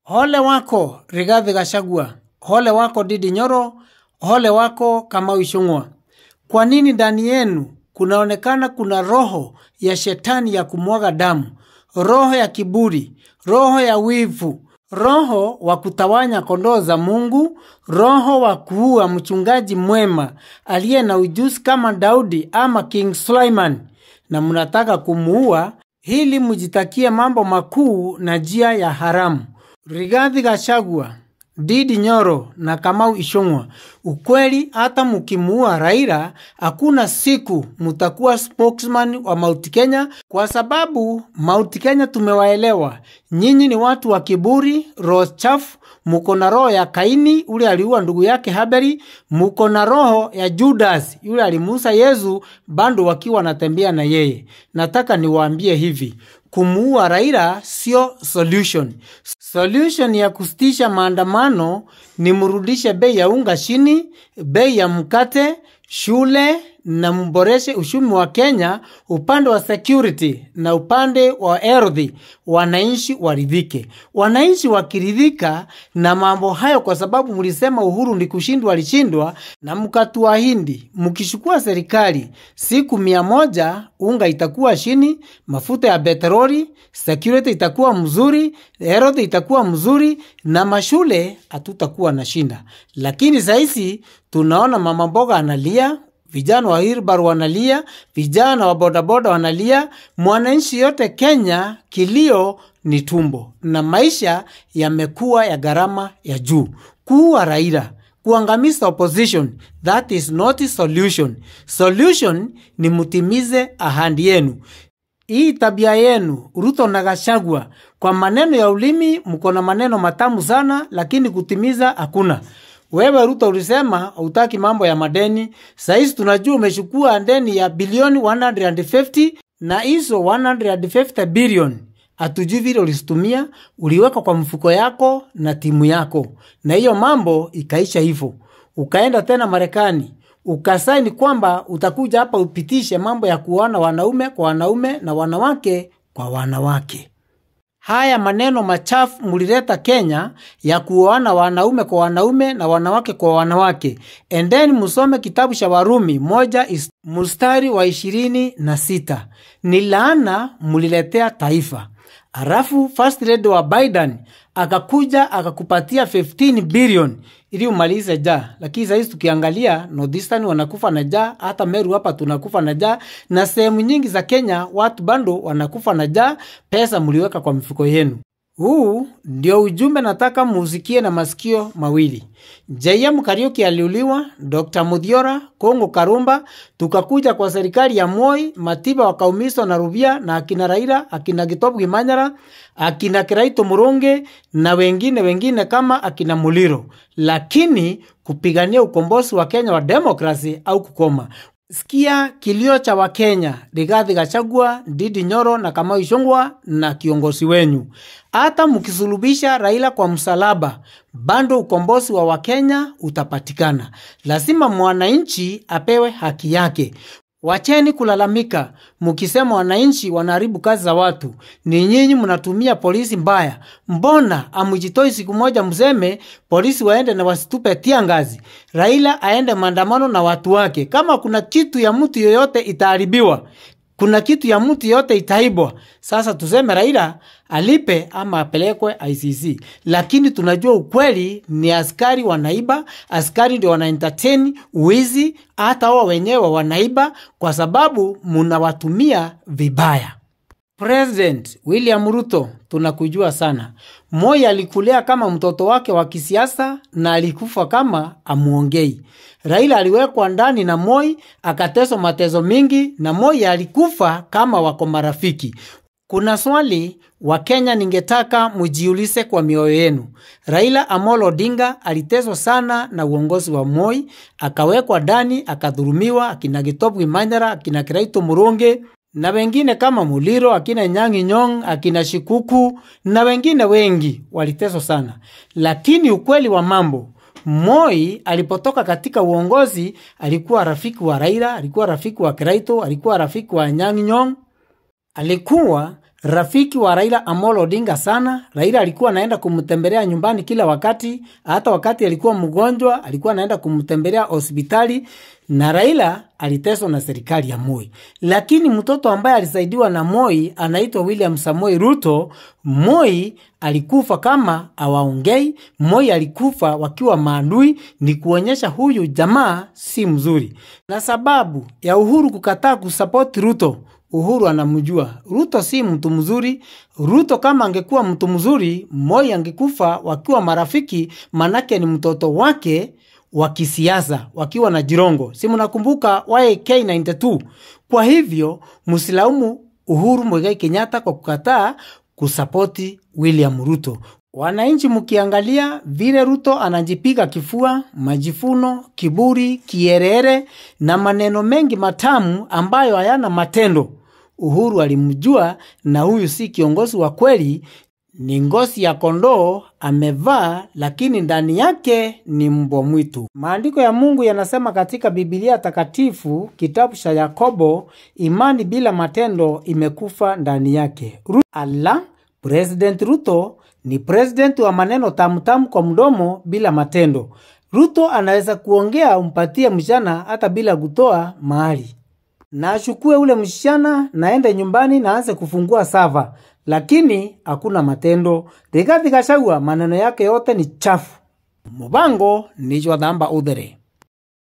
Ole wako Rigathi Gachagua, ole wako Ndindi Nyoro, ole wako Kamau Ichung'wa. Kwa nini ndani yenu kunaonekana kuna roho ya shetani ya kumwaga damu, roho ya kiburi, roho ya wivu, roho wa kutawanya kondoo za Mungu, roho wa kuua mchungaji mwema aliye na ujuzi kama Daudi ama King Suleiman, na mnataka kumuua ili mjitakie mambo makuu na njia ya haramu. Rigathi Gachagua, Ndindi Nyoro na Kamau Ichung'wa, ukweli hata mkimuua Raila, hakuna siku mtakuwa spokesman wa Mount Kenya, kwa sababu Mount Kenya tumewaelewa. Nyinyi ni watu wa kiburi, roho chafu, muko na roho ya Kaini ule aliua ndugu yake Haberi, muko na roho ya Judas yule alimuuza Yesu bado wakiwa wanatembea na yeye. Nataka niwaambie hivi, kumuua Raila sio solution. Solution ya kusitisha maandamano ni mrudishe bei ya unga chini, bei ya mkate, shule na mboreshe uchumi wa Kenya upande wa security na upande wa ardhi, wananchi waridhike. Wananchi wakiridhika na mambo hayo, kwa sababu mlisema Uhuru ni kushindwa, alishindwa na mkatuahidi mkishukua serikali siku mia moja unga itakuwa chini, mafuta ya petroli, security itakuwa mzuri, ardhi itakuwa mzuri na mashule hatutakuwa na shinda. Lakini sahizi tunaona mama mboga analia vijana wa Hirbar wanalia, vijana wa bodaboda wanalia, mwananchi yote Kenya kilio ni tumbo, na maisha yamekuwa ya gharama ya juu. Kuua Raila, kuangamiza opposition, that is not solution. Solution ni mutimize ahadi yenu. Hii tabia yenu Ruto na Gachagua, kwa maneno ya ulimi mko na maneno matamu sana, lakini kutimiza hakuna. Wewe Ruto ulisema hutaki mambo ya madeni. Saizi tunajua umechukua deni ya bilioni 150 na hizo 150 bilioni hatujui vile ulizitumia, uliweka kwa mfuko yako na timu yako, na hiyo mambo ikaisha hivyo. Ukaenda tena Marekani ukasaini kwamba utakuja hapa upitishe mambo ya kuoana wanaume kwa wanaume na wanawake kwa wanawake. Haya maneno machafu mulileta Kenya ya kuoana wanaume kwa wanaume na wanawake kwa wanawake. Endeni musome kitabu cha Warumi moja is, mstari wa ishirini na sita. Ni laana muliletea taifa. Alafu first lady wa Biden akakuja akakupatia 15 bilioni ili umalize jaa, lakini sahizi tukiangalia Northeastern wanakufa na jaa, hata Meru hapa tunakufa na jaa, na sehemu nyingi za Kenya watu bando wanakufa na jaa. Pesa mliweka kwa mifuko yenu. Huu ndio ujumbe nataka muusikie na masikio mawili. JM Kariuki aliuliwa, Dr. Mudhiora, Kongo Karumba, tukakuja kwa serikali ya Moi, Matiba wakaumizwa na Rubia na akina Raila, akina Gitobu Gimanyara, akina Kiraito Murunge na wengine wengine kama akina Muliro, lakini kupigania ukombozi wa Kenya wa demokrasi au kukoma. Sikia kilio cha Wakenya, Rigathi Gachagua, Ndindi Nyoro na Kamau Ichung'wa na kiongozi wenyu. Hata mkisulubisha Raila kwa msalaba, bado ukombozi wa Wakenya utapatikana. Lazima mwananchi apewe haki yake. Wacheni kulalamika mkisema wananchi wanaharibu kazi za watu. Ni nyinyi mnatumia polisi mbaya. Mbona amujitoi siku moja mseme polisi waende na wasitupe tia ngazi, Raila aende maandamano na watu wake? Kama kuna kitu ya mtu yoyote itaharibiwa, kuna kitu ya mtu yote itaibwa. Sasa tuseme Raila alipe ama apelekwe ICC, lakini tunajua ukweli ni askari wanaiba, askari ndio wana entertain wizi, hata wao wenyewe wanaiba kwa sababu munawatumia vibaya. President William Ruto, tunakujua sana. Moi alikulea kama mtoto wake wa kisiasa na alikufa kama amuongei. Raila aliwekwa ndani na Moi akateswa mateso mingi, na Moi alikufa kama wako marafiki. Kuna swali wa Kenya ningetaka mujiulize kwa mioyo yenu. Raila Amolo Odinga aliteswa sana na uongozi wa Moi, akawekwa ndani, akadhulumiwa, akina Gitobu Gimanyara, akina Kiraito Murunge na wengine kama Muliro, akina Nyang'i Nyong', akina Shikuku na wengine wengi waliteswa sana, lakini ukweli wa mambo Moi alipotoka katika uongozi alikuwa rafiki wa Raila, alikuwa rafiki wa Kiraito, alikuwa rafiki wa Nyang'i Nyong', alikuwa rafiki wa Raila Amolo Odinga sana. Raila alikuwa anaenda kumtembelea nyumbani kila wakati, hata wakati alikuwa mgonjwa alikuwa anaenda kumtembelea hospitali, na Raila aliteswa na serikali ya Moi. Lakini mtoto ambaye alisaidiwa na Moi anaitwa William Samoei Ruto. Moi alikufa kama awaongei, Moi alikufa wakiwa maadui, ni kuonyesha huyu jamaa si mzuri. Na sababu ya Uhuru kukataa kusapoti Ruto Uhuru anamjua Ruto si mtu mzuri. Ruto kama angekuwa mtu mzuri, Moi angekufa wakiwa marafiki, manake ni mtoto wake wa kisiasa wakiwa na Jirongo. Si mnakumbuka YK92? Kwa hivyo msilaumu Uhuru Muigai Kenyatta kwa kukataa kusapoti William Ruto. Wananchi mkiangalia vile Ruto anajipiga kifua, majifuno, kiburi, kierere na maneno mengi matamu ambayo hayana matendo. Uhuru alimjua na huyu si kiongozi wa kweli, ni ngozi ya kondoo amevaa, lakini ndani yake ni mbwa mwitu. Maandiko ya Mungu yanasema katika Biblia Takatifu, kitabu cha Yakobo, imani bila matendo imekufa ndani yake. Ru Allah, President Ruto ni president wa maneno tamtamu kwa mdomo bila matendo. Ruto anaweza kuongea umpatie mshana hata bila kutoa mahali na achukue ule msichana naende nyumbani na aanze kufungua sava, lakini hakuna matendo. Rigathi Gachagua maneno yake yote ni chafu. Mubango nicho dhamba udhere